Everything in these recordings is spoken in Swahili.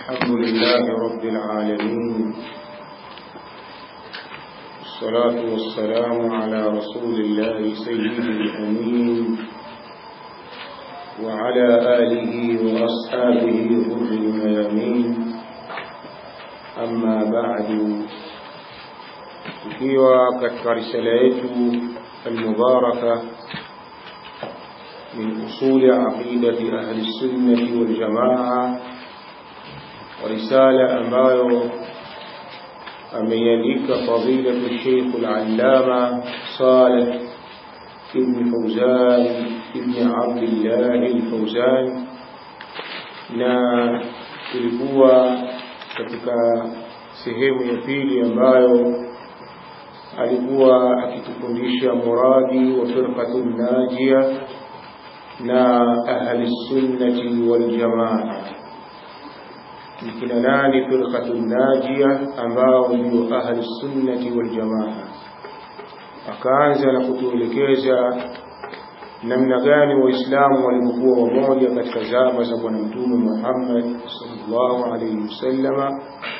الحمد لله رب العالمين الصلاة والسلام على رسول الله سيد الأمين وعلى آله وأصحابه غر الميامين أما بعد tukiwa katika risala yetu almubaraka min usuli aqidati ahli sunnati wal jamaa risala ambayo ameiandika fadilatu Sheikh al-Allama Saleh ibn Fawzan ibn Abdullah al-Fawzan na ilikuwa katika sehemu ya pili ambayo alikuwa akitufundisha muradi wa firqatun najia na ahli sunnati wal jamaa ni kina nani firqatun najia ambao ndio ahli sunnati wal jamaa akaanza na kutuelekeza namna gani waislamu walivyokuwa wamoja katika zama za bwana mtume Muhammad sallallahu alaihi wasallama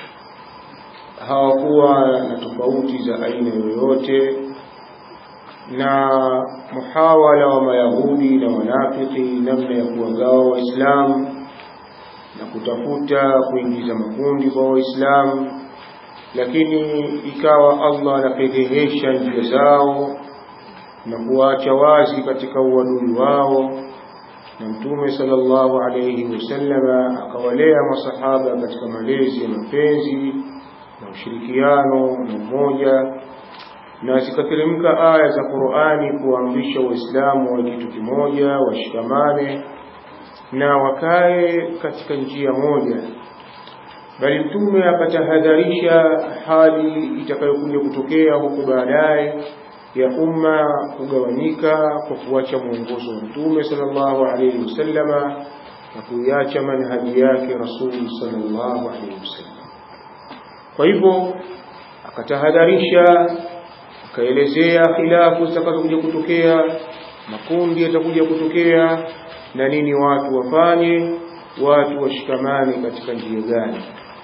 hawakuwa na tofauti za aina yoyote na muhawala wa mayahudi na wanafiki namna ya kuwagawa waislamu na kutafuta kuingiza makundi kwa waislamu lakini ikawa Allah anapedhehesha njia zao na kuwaacha wazi katika uadui wao na mtume sallallahu alayhi wasallama akawalea masahaba katika malezi ya mapenzi na ushirikiano na umoja na zikateremka aya za Qur'ani kuamrisha waislamu wa kitu kimoja washikamane na wakae katika njia moja bali mtume akatahadharisha hali itakayokuja kutokea huko baadaye ya umma kugawanyika kwa kuacha mwongozo wa mtume sallallahu alayhi wasallama na kuiacha manhaji yake rasuli sallallahu alayhi wasallam kwa hivyo akatahadharisha akaelezea khilafu zitakazokuja kutokea makundi yatakuja kutokea na nini watu wafanye watu washikamane katika njia gani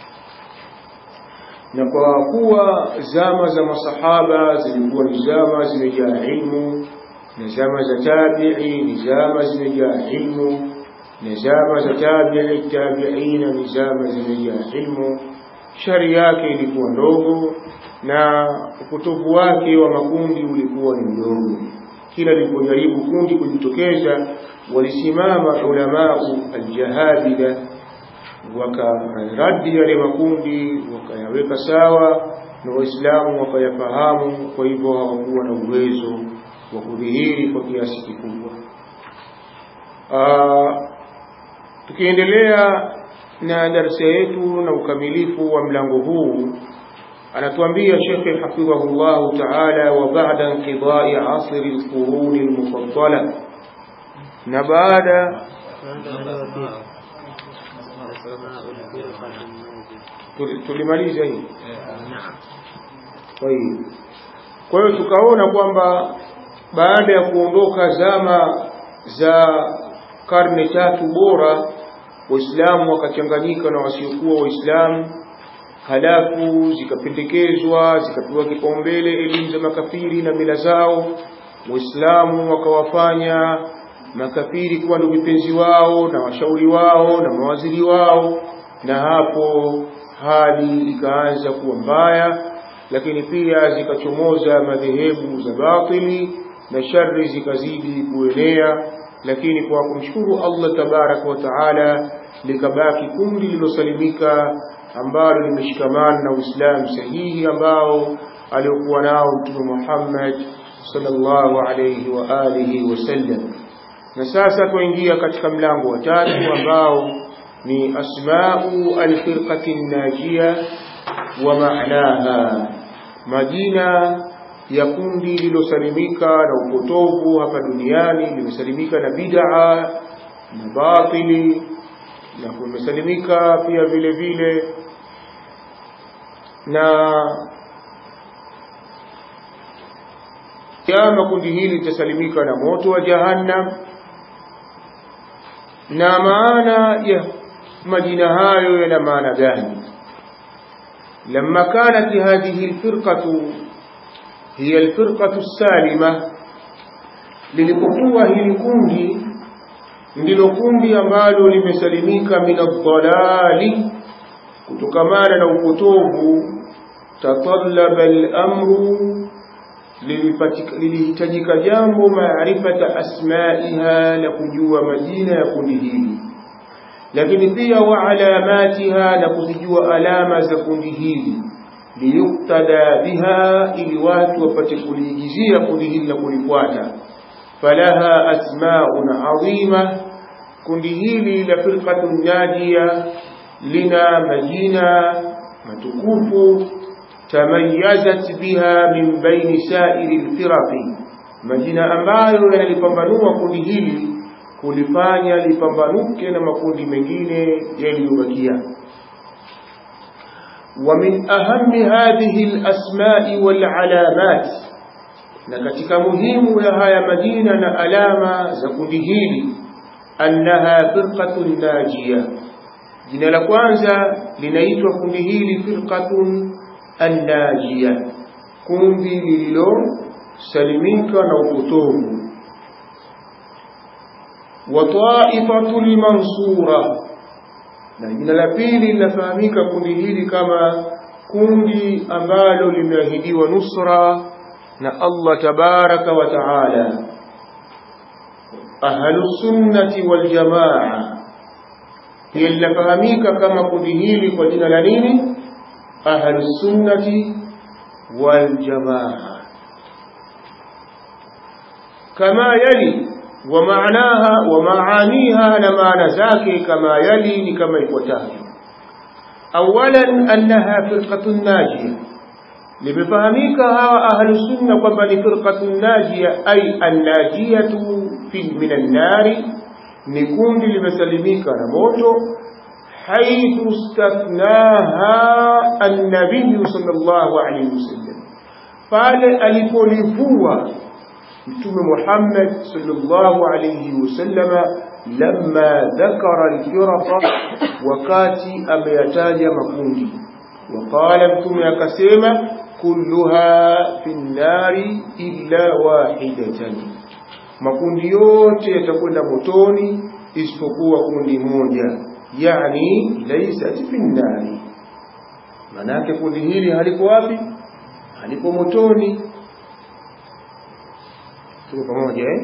na kwa kuwa zama za masahaba zilikuwa ni zama zimejaa ilmu na zama za tabi'i ni zama zimejaa ilmu na zama za tabi'i tabi'ina ni zama zimejaa ilmu shari yake ilikuwa ndogo na upotovu wake wa makundi ulikuwa ni mdogo kila lilipojaribu kundi kujitokeza walisimama ulamau aljahabida wakaradi yale makundi wakayaweka sawa na waislamu wakayafahamu kwa hivyo hawakuwa na uwezo wa kudhihiri kwa kiasi kikubwa tukiendelea na darasa yetu na ukamilifu wa mlango huu anatuambia shekhe hafidhahullahu taala wa ba'da inqidai asri alquruni almufaddala na baada tulimaliza hii kwa hiyo tukaona kwamba baada ya kuondoka zama za karne tatu bora waislamu wakachanganyika na wasiokuwa waislamu halafu zikapendekezwa zikapewa kipaumbele elimu za makafiri na mila zao waislamu wakawafanya makafiri kuwa ndio vipenzi wao na washauri wao na mawaziri wao na hapo hali ikaanza kuwa mbaya lakini pia zikachomoza madhehebu za batili na shari zikazidi kuenea lakini kwa kumshukuru Allah tabaraka wa taala likabaki kundi lilosalimika ambalo limeshikamana na Uislamu sahihi ambao aliokuwa nao Mtume Muhammad sallallahu alayhi wa alihi wasallam na sasa tuingia katika mlango wa tatu ambao ni asma'u alfirqati najia wa ma'naha majina ya kundi lilosalimika na upotovu hapa duniani limesalimika na bid'a na batili na kumesalimika pia vile vile na kama kundi hili litasalimika na moto wa jahannam na maana ya majina hayo yana maana gani لما كانت هذه الفرقة هي الفرقة السالمة lilipokuwa hili kundi ndilo kundi ambalo limesalimika min adhalali kutokamana na upotovu tatallaba al-amru lilihitajika jambo maarifata asmaiha na kujua majina ya kundi hili lakini pia wa alamatiha na kuzijua alama za kundi hili liyuktada biha ili watu wapate kuliigizia kundi hili na kulifuata falaha asmaun adhima kundi hili la firqatun najia lina majina matukufu tamayyazat biha min baini sairi lfiraqi majina ambayo yanalipambanua kundi hili kulifanya lipambanuke na makundi mengine yaliyobakia ومن أهم هذه الأسماء والعلامات na katika muhimu ya haya majina na alama za kundi hili annaha firqatun najia jina la kwanza linaitwa kundi hili firqatun annajia kundi lililosalimika na upotovu wa taifatul mansura na jina la pili linafahamika kundi hili kama kundi ambalo limeahidiwa nusra na Allah tabaraka wa taala ahlu sunnati wal jamaa pia linafahamika kama kundi hili kwa jina la nini ahlu sunnati wal jamaa kama yali wa maanaha wa maaniha na maana zake kama yali ni kama ifuatavyo awalan annaha firqatun najiyah limefahamika hawa ahlu sunna kwamba ni firqatun najia ay annajiyatu fi min annari ni kundi limesalimika na moto haithu stathnaha annabiyu sallallahu alayhi wasallam pale alipolivua mtume Muhammad sallallahu alayhi wasallama lamma dhakara alfiraqa wakati ameyataja makundi وقال mtume akasema kulluha fi nnari illa wahidatan makundi yote yatakwenda motoni isipokuwa kundi moja yani laysat fi nnari manake kundi hili haliko wapi haliko motoni tuko pamoja eh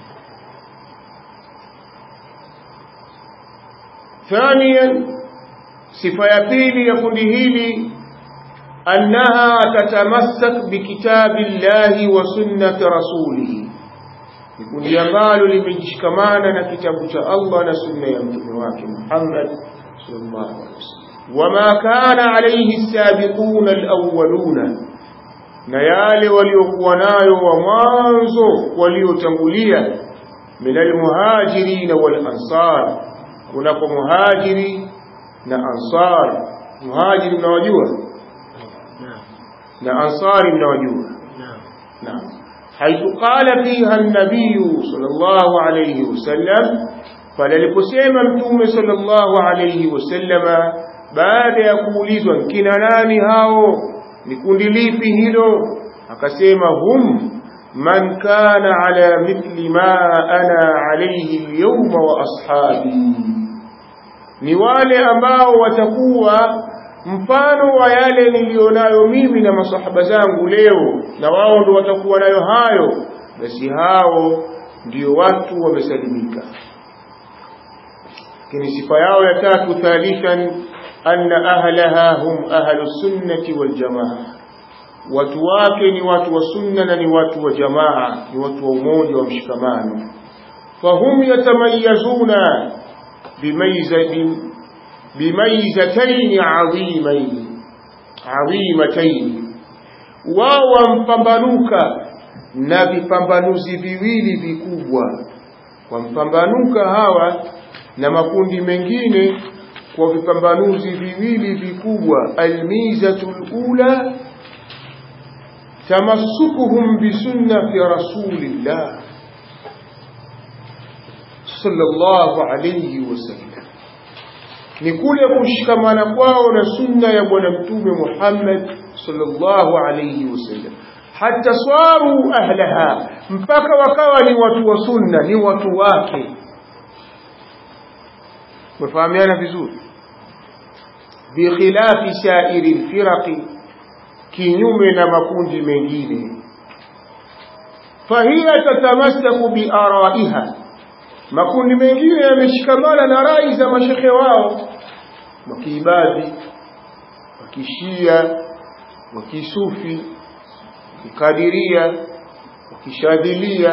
ثانيا sifa ya pili ya kundi hili annaha tatamassak bikitabi llahi wa sunnati rasulihi ni kundi ambalo limejishikamana na kitabu cha Allah na sunna ya mtume wake Muhammad sallallahu alaihi wasallam wama kana alayhi sabiquna alawwaluna na yale waliokuwa nayo wa mwanzo waliotangulia min almuhajirin wal ansar kunako muhajiri na ansar muhajiri mnawajua na ansari mnawajua naam haithu qala fiha an-nabiy sallallahu alayhi wasallam pale aliposema mtume sallallahu alayhi wasallama baada ya kuulizwa kina nani hao ni kundi lipi hilo akasema hum man kana ala mithli ma ana alayhi al-yawma wa ashabi ni wale ambao watakuwa mfano wa yale nilionayo mimi na masahaba zangu leo na wao ndio watakuwa nayo hayo basi hao ndio watu wamesalimika lakini sifa yao ya tatu thalithan anna ahlaha hum ahlu sunnati wal jamaa watu wake ni watu wa sunna na ni watu wa jamaa ni watu wa umoja wa mshikamano fahum yatamayazuna bimaizataini adhimaini adhimataini wao wampambanuka na vipambanuzi viwili vikubwa wampambanuka hawa na makundi mengine kwa vipambanuzi viwili vikubwa almizatul ula tamassukuhum bisunnati rasulillah sallallahu alayhi wasallam ni kule kushikamana kwao na sunna ya bwana mtume Muhammad sallallahu alayhi wasallam hata swaru ahlaha mpaka wakawa ni watu wa sunna ni watu wake mfahamiana vizuri bikhilafi sairi lfiraqi kinyume na makundi mengine fahiya tatamasaku biaraiha makundi mengine yameshikamana na rai za mashekhe wao wakiibadhi wakishia wakisufi wakikadiria wakishadhilia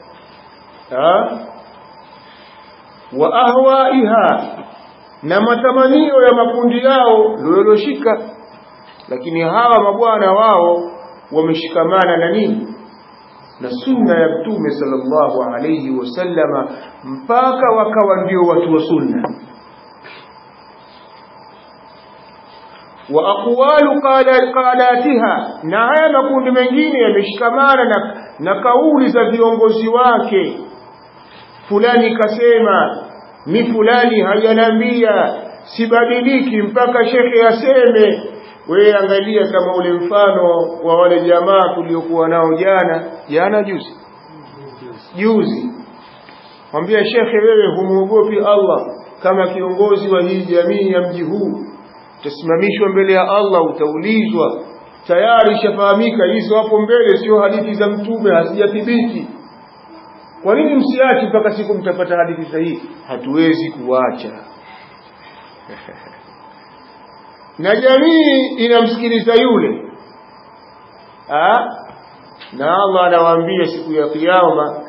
wa ahwaiha na matamanio ya makundi yao loloshika lakini hawa mabwana wao wameshikamana na nini na sunna ya mtume sallallahu alayhi wasallama mpaka wakawa ndio watu wa sunna wa aqwalu qalatiha na haya makundi mengine yameshikamana na, na kauli za viongozi wake fulani kasema mi fulani hajanambia sibadiliki mpaka shekhe aseme wewe angalia kama ule mfano wa wale jamaa tuliokuwa nao jana jana juzi juzi mwambia shekhe wewe humuogopi Allah kama kiongozi wa hii jamii ya mji huu utasimamishwa mbele ya Allah utaulizwa tayari ishafahamika hizo hapo mbele sio hadithi za mtume hazijathibiti kwa nini msiache mpaka siku mtapata hadithi sahihi hatuwezi kuacha na jamii inamsikiliza yule ha? na Allah anawaambia siku ya kiyama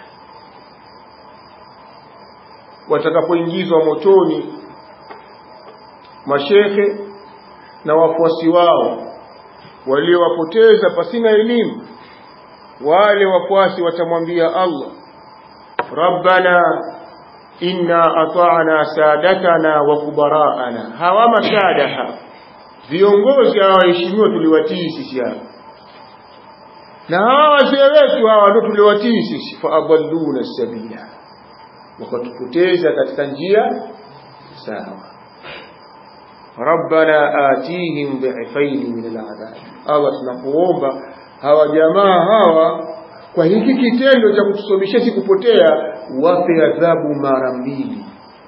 watakapoingizwa motoni mashekhe na wafuasi wao waliowapoteza pasina elimu wale wafuasi watamwambia Allah rabbana inna ata'na sadatana wa kubaraana hawa masada hawa viongozi hawa waheshimiwa tuliwatii sisi hapa na hawa wazee wetu hawa ndio tuliwatii sisi fa adalluna sabila wakatupoteza katika njia sawa rabbana atihim dhifaini min al'adhab Allah tunakuomba hawa jamaa hawa kwa hiki kitendo cha kutusomesha si kupotea wape adhabu mara mbili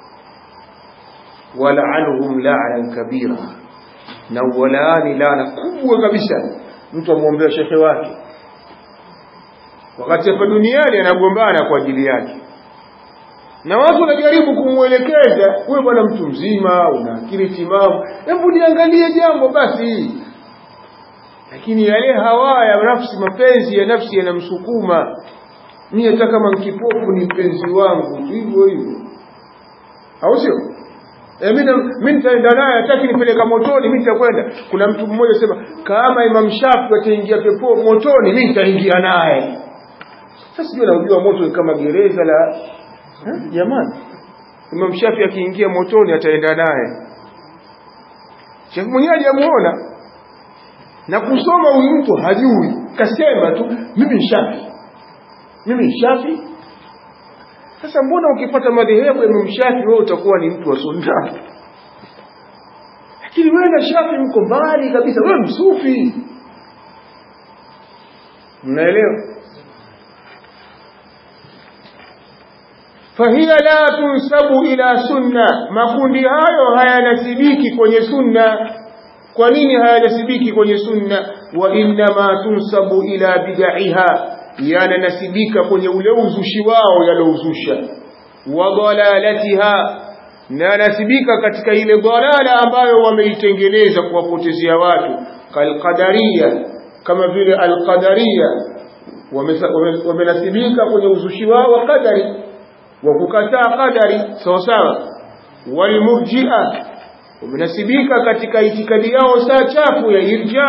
wal'anhum la'nan kabira na walaani laana kubwa kabisa mtu amwombea shekhe wake wakati hapa duniani anagombana kwa ajili yake na watu wanajaribu kumwelekeza wewe bwana mtu mzima una akili timamu hebu niangalie jambo basi lakini yale hawa ya nafsi mapenzi ya nafsi yanamsukuma mimi hata kama mkipofu ni mpenzi wangu tu hivyo hivyo au sio E, mimi nitaenda naye hataki nipeleka motoni mimi nitakwenda kuna mtu mmoja sema kama Imam Shafi ataingia pepo motoni mimi nitaingia naye sasa sijui naujua moto ni kama gereza la jamani Imam Shafi akiingia motoni ataenda naye Sheikh mwenyewe hajamuona na kusoma huyu mtu hajui kasema tu mimi ni Shafi mimi ni Shafi sasa mbona ukipata madhehebu ya Imam Shafi wewe utakuwa ni mtu wa sunna lakini wewe na Shafi mko mbali kabisa wewe msufi mnaelewa fahiya la tunsabu ila sunna makundi hayo hayanasibiki kwenye sunna kwa nini hayanasibiki kwenye sunna wa innama tunsabu ila bid'iha yananasibika kwenye ule uzushi wao yalouzusha wa dalalatiha na nasibika katika ile dalala ambayo wameitengeneza kuwapotezea watu kalqadaria kama vile alqadaria wamenasibika kwenye uzushi wao wa qadari wa kukataa qadari sawa sawa walmurji'a wamenasibika katika itikadi yao saa chafu ya irja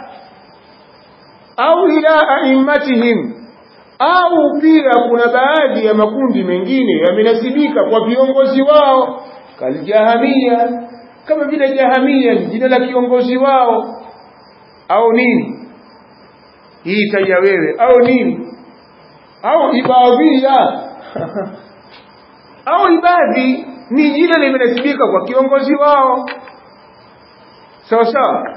au ila aimmatihim au pia kuna baadhi ya makundi mengine yamenasibika kwa viongozi wao kaljahamia kama vile jahamia ni jina la kiongozi wao au nini hii taja wewe au nini au ibadhia au ibadhi ni jina limenasibika kwa kiongozi wao sawa sawa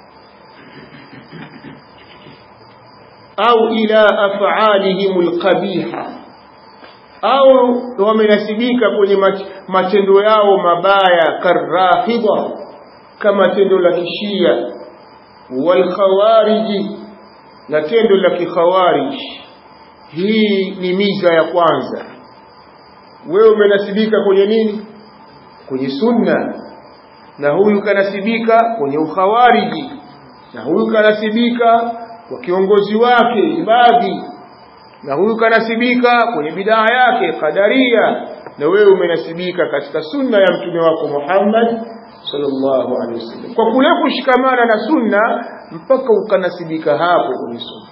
au ila af'alihim alqabiha au wamenasibika kwenye matendo yao mabaya karrafidha kama tendo la kishia walkhawariji na tendo la kikhawarij hii ni miza ya kwanza wewe umenasibika kwenye nini kwenye sunna na huyu kanasibika kwenye ukhawariji na huyu kanasibika kwa kiongozi wake ibadhi na huyu kanasibika kwenye bidaa yake qadaria na wewe umenasibika katika sunna ya mtume wako Muhammad sallallahu alaihi wasallam kwa kule kushikamana na sunna mpaka ukanasibika hapo kwenye sunna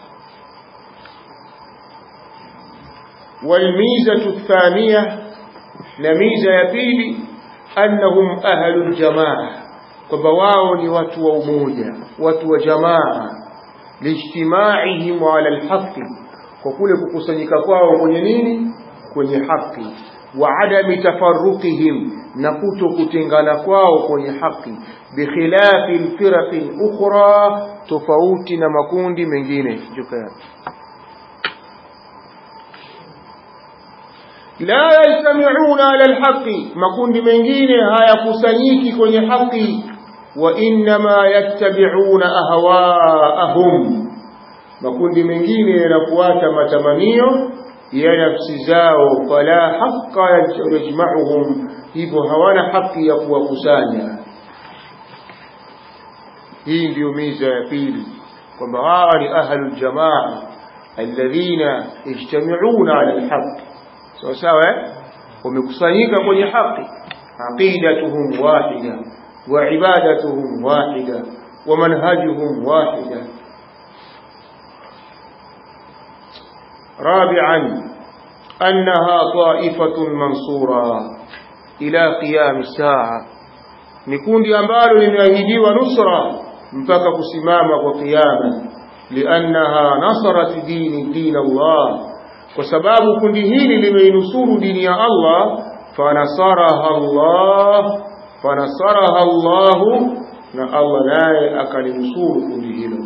والميزة الثانية نميزة يبيلي أنهم أهل الجماعة وبواوني واتوا وموجة واتوا جماعة لاجتماعهم على الحق وكل كقصنك kwao kwenye nini kwenye haki wa adami tafarruqihim na kuto kutengana kwao kwenye haki bikhilafi alfiraqi ukhra tofauti na makundi mengine jukaa la yajtami'una ala alhaqi makundi mengine hayakusanyiki kwenye haki wa inma yattabi'una ahwaa'ahum makundi mengine yanafuata matamanio ya nafsi zao fala haqqa yajma'uhum hivyo hawana haki ya kuwakusanya hii ndio miza ya pili kwamba hawa ni ahlul jamaa alladhina yajtami'una ala alhaq sawa sawa wamekusanyika kwenye haki aqidatuhum wahida wa ibadatuhum wahida wa manhajuhum wahida رابعا أنها طائفة منصورة إلى قيام الساعة نكون ambalo limeahidiwa nusra mpaka kusimama kwa kiyama liannaha nasarat dini din Allah kwa sababu kundi hili limeinusuru dini ya Allah fanasaraha Allah fanasaraha Allah na Allah naye akalinusuru kundi hilo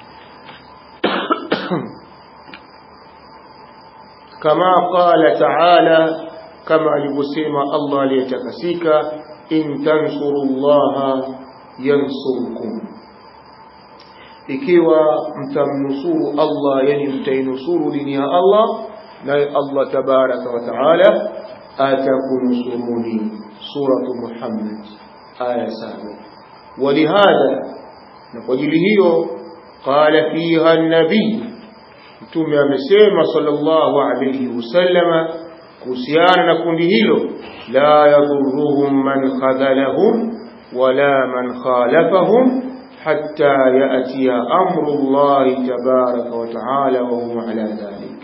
كما قال تعالى كما alivyosema Allah aliyetakasika in tansurullaha yansurkum ikiwa mtamnusuru Allah yani mtainusuru dini ya Allah naye Allah tabaraka wa taala atakunusuruni suratu Muhammad aya saba ولهذا na kwa ajili hiyo qala fiha an-nabii mtume amesema sallallahu alayhi wasallama kuhusiana na kundi hilo la yadhurruhum man khadhalahum wala man khalafahum hatta ya'tiya amru Allah tabaraka wa ta'ala wa hum ala dhalik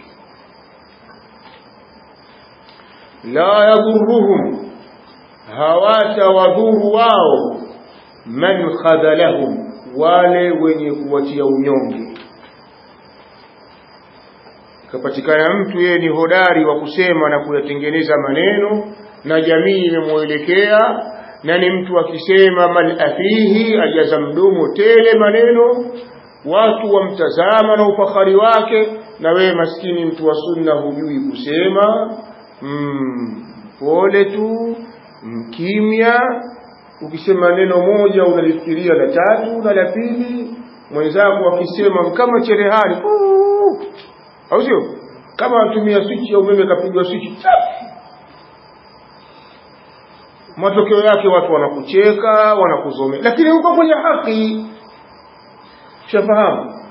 la yadhurruhum hawata wadhuru wao man khadhalahum wale wenye kuwatia unyonge kapatikana mtu yeye ni hodari wa kusema na kuyatengeneza maneno na jamii imemwelekea na ni mtu akisema mal afihi ajaza mdomo tele maneno watu wamtazama na ufahari wake na wewe maskini mtu wa sunna hujui kusema mm, pole tu mkimya ukisema neno moja unalifikiria la tatu na la pili mwenzako akisema kama cherehani au sio kama watumia switch ya umeme kapigwa switch matokeo yake watu wanakucheka wanakuzomea lakini uko kwenye haki shafahamu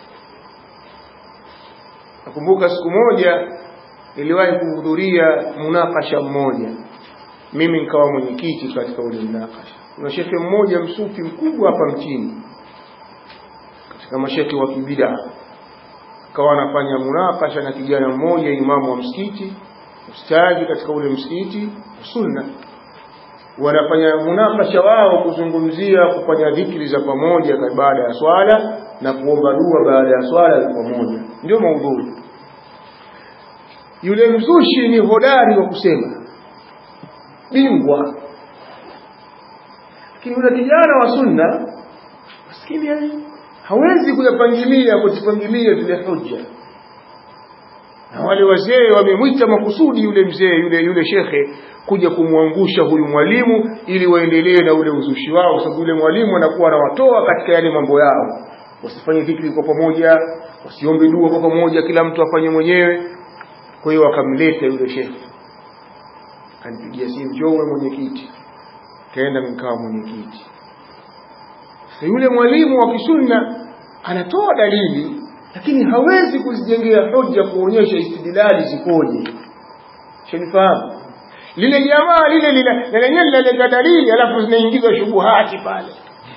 nakumbuka siku moja niliwahi kuhudhuria munakasha mmoja mimi nikawa mwenyekiti katika ule munakasha kuna shekhe mmoja msufi mkubwa hapa mchini katika mashekhe wa kibidaa akawa anafanya munakasha na kijana mmoja imamu wa msikiti ustadi katika ule msikiti sunna wanafanya munakasha wao kuzungumzia kufanya dhikri za pamoja baada ya swala na kuomba dua baada ya swala za pamoja ndio maudhui yule mzushi ni hodari wa kusema bingwa lakini yule kijana wa sunna maskini yani hawezi kuyapangilia kuzipangilia zile hoja na wale wazee wamemwita makusudi yule mzee yule yule shekhe kuja kumwangusha huyu mwalimu ili waendelee na ule uzushi wao sababu yule mwalimu anakuwa anawatoa katika yale mambo yao wasifanye dhikri kwa pamoja wasiombe dua kwa pamoja kila mtu afanye mwenyewe kwa hiyo wakamleta yule shekhe kanipigia simu njoo mwenyekiti kaenda nikawa mwenyekiti sasa yule mwalimu wa kisunna anatoa dalili lakini hawezi kuzijengea hoja kuonyesha istidlali zikoje shanifahamu lile jamaa lile lile lenyewe linaleta dalili alafu zinaingizwa shubuhati pale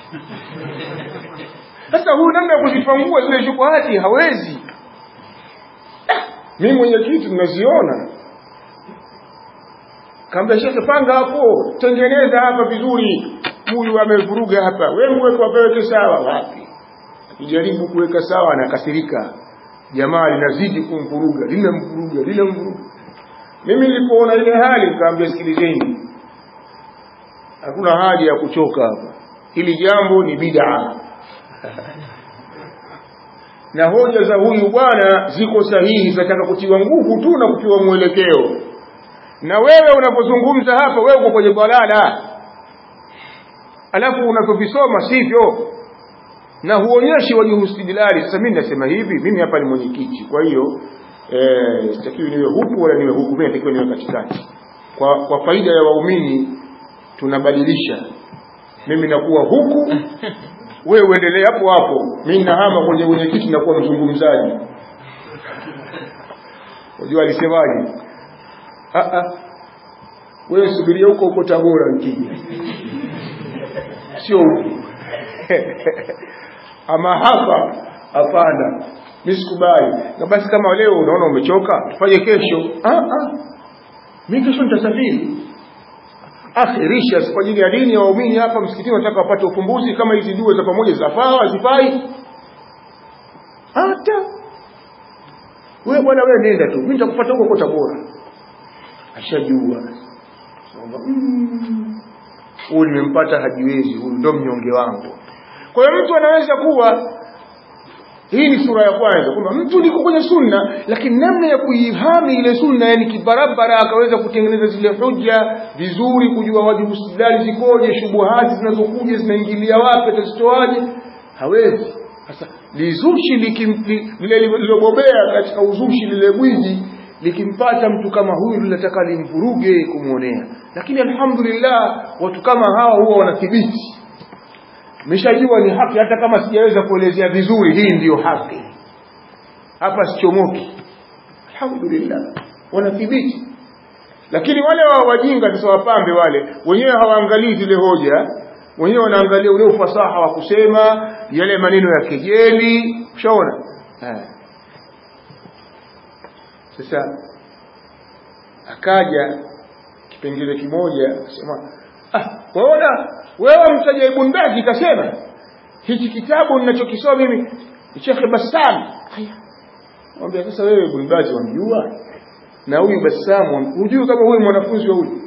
sasa huyu namna ya kuzipangua zile shubuhati hawezi mimi mwenyekiti mnaziona kaambia shekhe panga hapo tengeneza hapa vizuri huyu amevuruga hapa wewe mweke wapeweke sawa wapi akijaribu kuweka sawa anakasirika jamaa linazidi kumvuruga linamvuruga linamvuruga mimi nilipoona ile hali nikaambia sikilizeni hakuna haja ya kuchoka hapa hili jambo ni bid'a na hoja za huyu bwana ziko sahihi zinataka kutiwa nguvu tu na kutiwa mwelekeo na wewe unapozungumza hapa wewe uko kwenye balala alafu unapovisoma sivyo na huonyeshi wajihu istidlali sasa mimi nasema hivi mimi hapa ni mwenyekiti kwa hiyo eh sitakiwi niwe huku wala niwe huku mimi natakiwa niwe katikati kwa kwa faida ya waumini tunabadilisha mimi nakuwa huku wewe uendelee hapo hapo mimi nahama kwenye mwenyekiti nakuwa mzungumzaji unajua alisemaje ah ah wewe subiria huko huko Tabora nikija sio huku ama hapa hapana mimi sikubali na basi kama leo unaona umechoka tufanye kesho ah ah mimi kesho nitasafiri akhirisha kwa ajili ya dini ya waumini hapa msikitini nataka wapate ufumbuzi kama hizi dua za pamoja zafaa hazifai hata wewe bwana wewe nenda tu mimi nitakupata huko kwa Tabora ashajua huyu nimempata hajiwezi huyu ndo mnyonge wangu kwa hiyo mtu anaweza kuwa hii ni sura ya kwanza kwamba mtu niko kwenye sunna lakini namna ya kuihami ile sunna yani kibarabara akaweza kutengeneza zile hoja vizuri kujua wajibu istidlali zikoje shubuhati zinazokuja zinaingilia wapi atazitoaje hawezi sasa lizushi lile lilobobea katika uzushi lile gwiji likimpata mtu kama huyu linataka limvuruge kumwonea lakini alhamdulillah watu kama hawa huwa wanathibiti nimeshajua ni haki hata kama sijaweza kuelezea vizuri hii ndiyo haki hapa sichomoki alhamdulillah wanathibiti lakini wale wa wajinga sasa wapambe wale wenyewe hawaangalii zile hoja wenyewe wanaangalia ule ufasaha wa kusema yale maneno ya kejeli ushaona sasa akaja kipengele kimoja akasema ah waona wewe mtaja Ibn Baz kasema hichi kitabu ninachokisoma mimi ni Sheikh Bassam haya mwambie sasa wewe Ibn Baz wamjua na huyu Bassam hujui kama huyu mwanafunzi wa huyu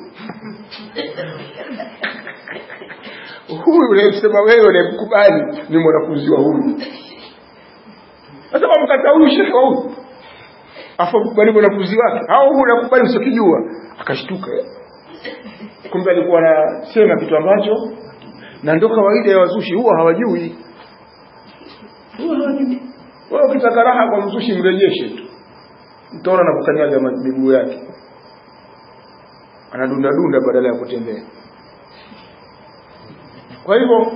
huyu unayesema wewe unayemkubali ni mwanafunzi wa huyu sasa wamkata huyu Sheikh wa huyu afa kubali mwanafunzi wake au huyu unakubali usikijua akashtuka kumbe alikuwa anasema kitu ambacho na ndo kawaida ya wazushi huwa hawajui huwa hawajui wewe ukitaka raha kwa mzushi mrejeshe tu mtaona na kukanyaga miguu yake anadunda dunda badala ya kutembea kwa hivyo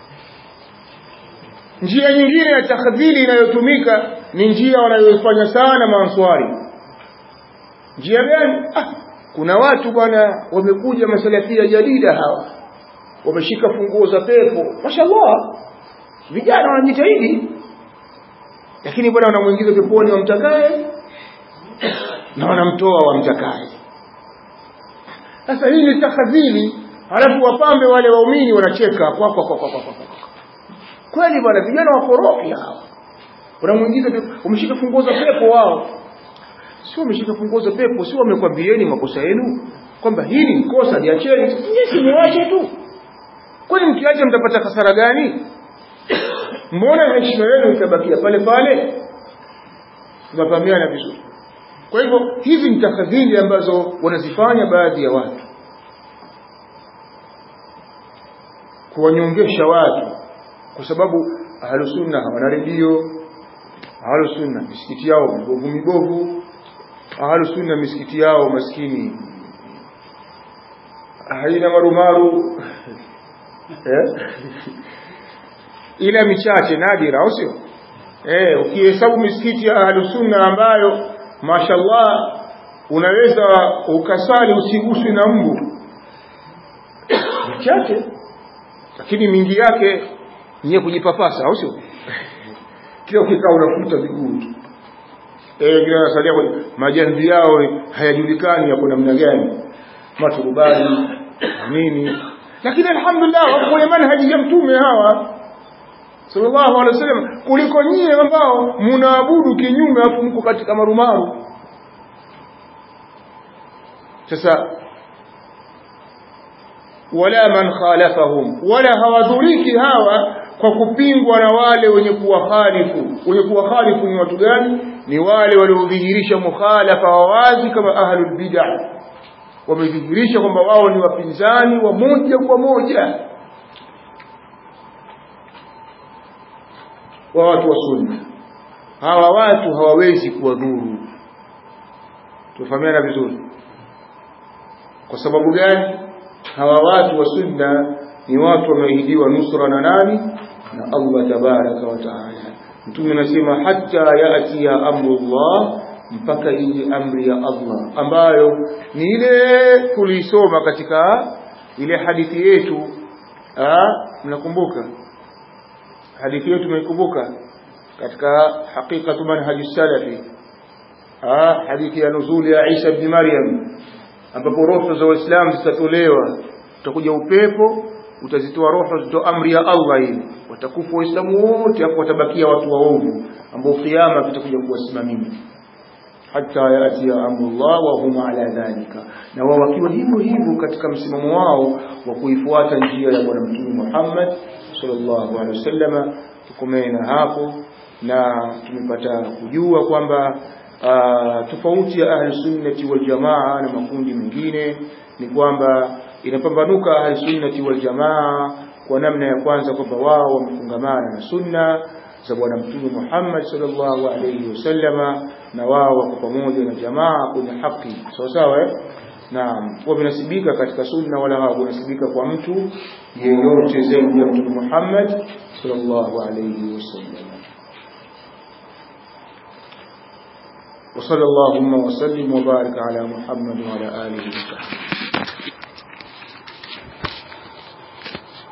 njia nyingine ya takdhili inayotumika ni njia wanayoifanya sana maanswari njia gani ah kuna watu bwana wamekuja masalafia jadida hawa wameshika funguo za pepo mashallah vijana wanajitahidi lakini bwana wanamuingiza peponi wamtakaye na wanamtoa wamtakaye sasa hii ni takadhili halafu wapambe wale waumini wanacheka kwa kwa kwa kwa kwa kweli bwana vijana wakorofi hawa wanamuingiza wameshika funguo za pepo wao sio wameshika funguo za pepo sio wamekwambieni makosa yenu kwamba hili ni kosa liacheni nyinyi muache tu kwani mkiacha mtapata hasara gani mbona heshima yenu itabakia pale pale tunafahamiana vizuri kwa hivyo hizi ni takadhiri ambazo wanazifanya baadhi ya watu kuwanyongesha watu kwa sababu ahlusunna hawana redio ahlusunna misikiti yao mibovu mibovu ahlusunna misikiti yao maskini haina marumaru eh? ila michache nadira au sio eh ukihesabu misikiti ya ahlusunna ambayo mashallah unaweza ukasali usiguswe na mbu michache lakini mingi yake ni kujipapasa au sio kila ukikaa unafuta miguu tu eh wengine wanasalia kwenye majamvi yao hayajulikani yako namna gani maturubani nini lakini alhamdulillah wako kwenye manhaji ya mtume hawa sallallahu alaihi wasallam kuliko nyie ambao mnaabudu kinyume afu mko katika marumaru sasa wala man khalafahum wala hawadhuriki hawa kwa kupingwa na wale wenye kuwakhalifu wenye kuwakhalifu ni watu gani ni wale waliodhihirisha mukhalafa wa wazi kama ahlul bid'ah wamedhihirisha kwamba wao ni wapinzani wa moja kwa moja wa watu wa sunna hawa watu hawawezi kuwadhuru tufahamiana vizuri kwa sababu gani hawa watu wa sunna ni watu wameahidiwa nusra na nani na Allah tabaraka wa taala mtume anasema hatta yati ya amrullah mpaka ije amri ya Allah ambayo ni ile tuliisoma katika ile hadithi yetu mnakumbuka hadithi yetu mnaikumbuka katika haqiqatu manhaji salafi hadithi ya nuzuli ya Isa ibn Maryam ambapo roho za waislamu zitatolewa utakuja upepo utazitoa roho zito amri ya Allah hii watakufa waislamu wote hapo watabakia watu waovu ambao kiyama kitakuja kuwasimamia hata yati ya amrullah wa hum ala dhalika na wao wakiwa hivyo hivyo katika msimamo wao wa kuifuata njia ya bwana mtume Muhammad sallallahu alaihi wasallama tukomee na hapo na tumepata kujua kwamba tofauti ya ahli sunnati wal jamaa na makundi mengine ni kwamba inapambanuka ahli sunnati wal jamaa kwa namna ya kwanza kwamba wao wamefungamana na sunna za bwana mtume Muhammad sallallahu alayhi wasallama na wao wako pamoja na jamaa kwenye haki sawa sawa eh naam wamenasibika katika sunna wala hawakunasibika kwa mtu yeyote zaidi ya mtume Muhammad sallallahu alayhi wasallam وصلى اللهم وسلم وبارك على محمد وعلى آله وصحبه